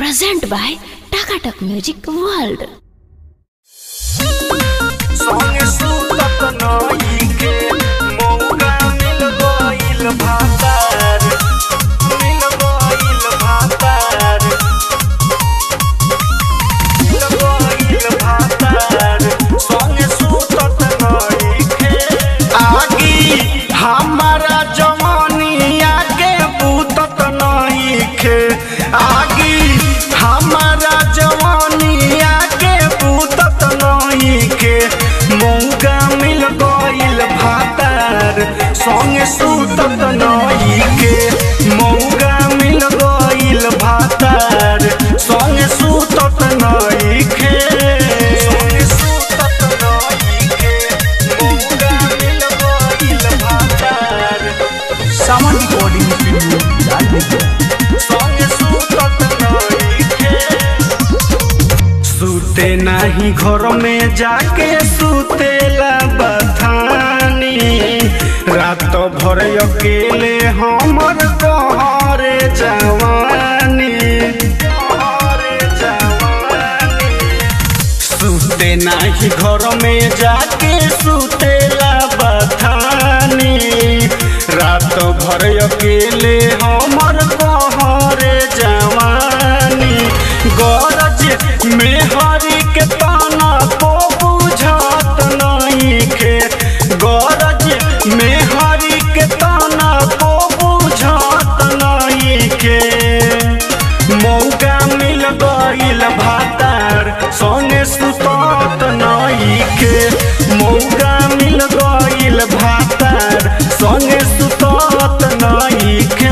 present by Takatak Music World. संगे सुतत नइखे मौका मिल गइल भातार मिल गइल भातार मिल गइल भातार संगे सुतत नइखे आगी हमारा जवानिया के पूतत नइखे आगी हमारा जवानिया के पूतत नइखे मौका मिल गइल भातार संगे सुतत नइखे मौका मिल गइल भातार संगे सुतत नइखे संगे सुतत नइखे मौका मिल गइल भातार सावन रिकॉर्डिंग स्टूडियो लाल बेगिया संगे सुतत नइखे सुते नाही घर में जाके सुतेला बथानी रात भर अकेले हमर कहरे जवानी कहरे जवानी सुते नाही घर में जाके सुतेला बथानी रात भर अकेले हमर कहरे जवानी गरज में हरी के ताना को बुझत नइखे गरज में हरी के ताना को बुझत नइखे मौका मिल गइल भातार संगे सुतत नइखे मौका मिल गइल भातार संगे सुतत नइखे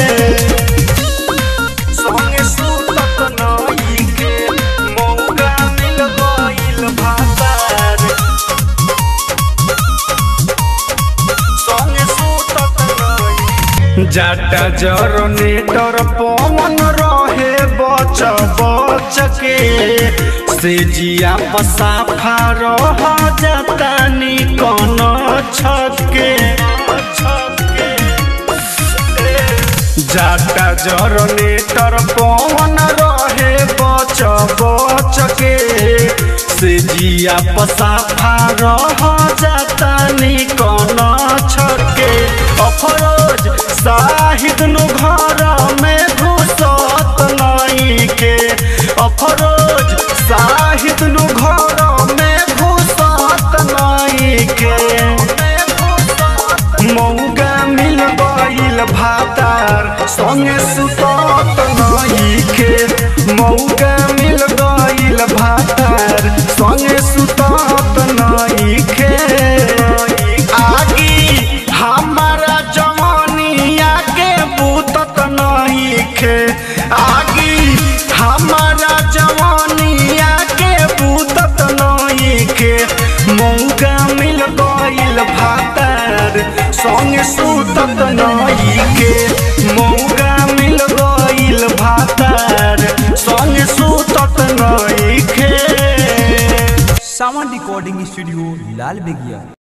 संगे सुतत नइखे मौका मिल गइल भातार संगे सुतत नइखे जाटा जरने डर पवन रहे बच बच के से जिया पसाफा रह जातानी कन छके जाटा जरने तर पवन रहे बच बच के से जिया पसाफा रह जातानी कन छके अफरोज साहिद नु घर में घुसत नइखे अफरोज साहिद नु घर में घुसत नइखे मौका मिल गइल भातार संगे सुतत नइखे मौका मिल गइल भातार संगे सुतत नइखे आगी हमारा जवानिया के बूतत नइखे आगी हमारा जवानिया के बूतत नइखे मौका मिल गइल भातार संगे सुतत नइखे मौका मिल गइल भातार संगे सुतत नइखे सावन रिकॉर्डिंग स्टूडियो लाल बेगिया